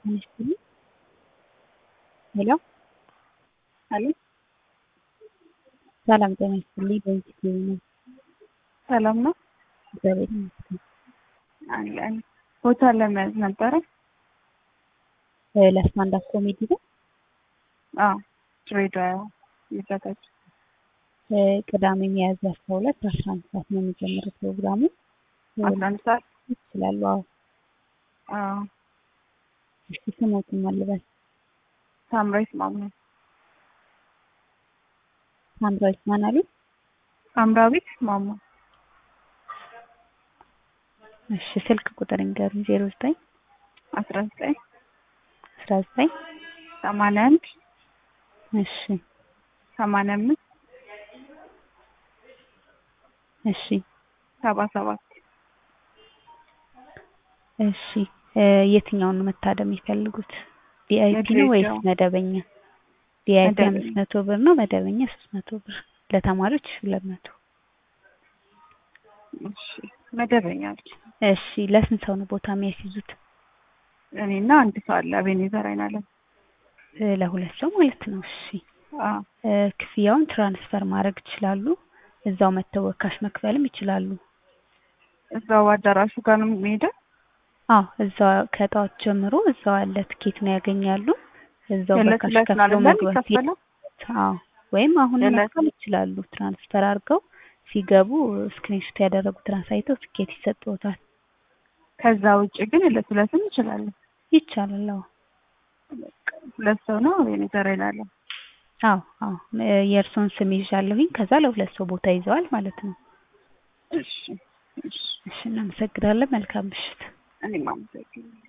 ይስጥልኝ። ሄሎ አሎ ሰላም ጤና ይስጥልኝ። በኢቲቪ ነው። ሰላም ነው እግዚአብሔር ይመስገን። አለን ቦታ ለመያዝ ነበረ። እ ለስታንዳፕ ኮሜዲ ነው። አዎ ድሬዳዋ ይዘጋጅ እ ቅዳሜ ሚያዝያ አስራ ሁለት አስራ አንድ ሰዓት ነው የሚጀምረው ፕሮግራሙ። አስራ አንድ ሰዓት ይችላሉ። አዎ አዎ እስኪ ስሞትን መልበስ ሳምራዊት ማሙ ሳምራዊት ማን አሉ? ሳምራዊት ማሙ እሺ ስልክ ቁጥር እንገሩኝ። ዜሮ ዘጠኝ አስራ ዘጠኝ አስራ ዘጠኝ ሰማንያ አንድ እሺ ሰማንያ አምስት እሺ ሰባ ሰባት እሺ እ የትኛውን ነው መታደም የሚፈልጉት? ቪአይፒ ነው ወይስ የድሬዳዋ። መደበኛ? ቪአይፒ መደበኛ። አምስት መቶ ብር ነው። መደበኛ ሶስት መቶ ብር ለተማሪዎች ሁለት መቶ እሺ መደበኛ ነች። እሺ ለስንት ሰው ነው ቦታ የሚያስይዙት? እኔና አንድ ሰው አለ አቤኔዘር አይናለም። እ ለሁለት ሰው ማለት ነው። እሺ አዎ እ ክፍያውን ትራንስፈር ማድረግ ይችላሉ። እዛው መተው በካሽ መክፈልም ይችላሉ። እዛው አዳራሹ ጋር ነው የሚሄደው። አዎ እዛው ከጠዋት ጀምሮ እዛው ያለ ትኬት ነው ያገኛሉ። እዛው የዕለት በካሽ ዕለት ነው ከፍለው አይደለም መግባት የሚከፈለው? አዎ ወይም አሁን የዕለት መክፈል ይችላሉ። ትራንስፈር አድርገው ሲገቡ ስክሪንሾት ያደረጉትን አሳይተው ትኬት ይሰጥዎታል። ከዛ ውጭ ግን ዕለት ዕለትም እንችላለን። ይቻላል። አዎ ሁለት ሰው ነው አቤኔዘር አይናለም። አዎ አዎ እ የእርስዎን ስም ይዣለሁኝ። ከዛ ለሁለት ሰው ቦታ ይዘዋል ማለት ነው። እሺ እሺ እሺ እናመሰግናለን። መልካም ምሽት። እኔም አመሰግናለሁ።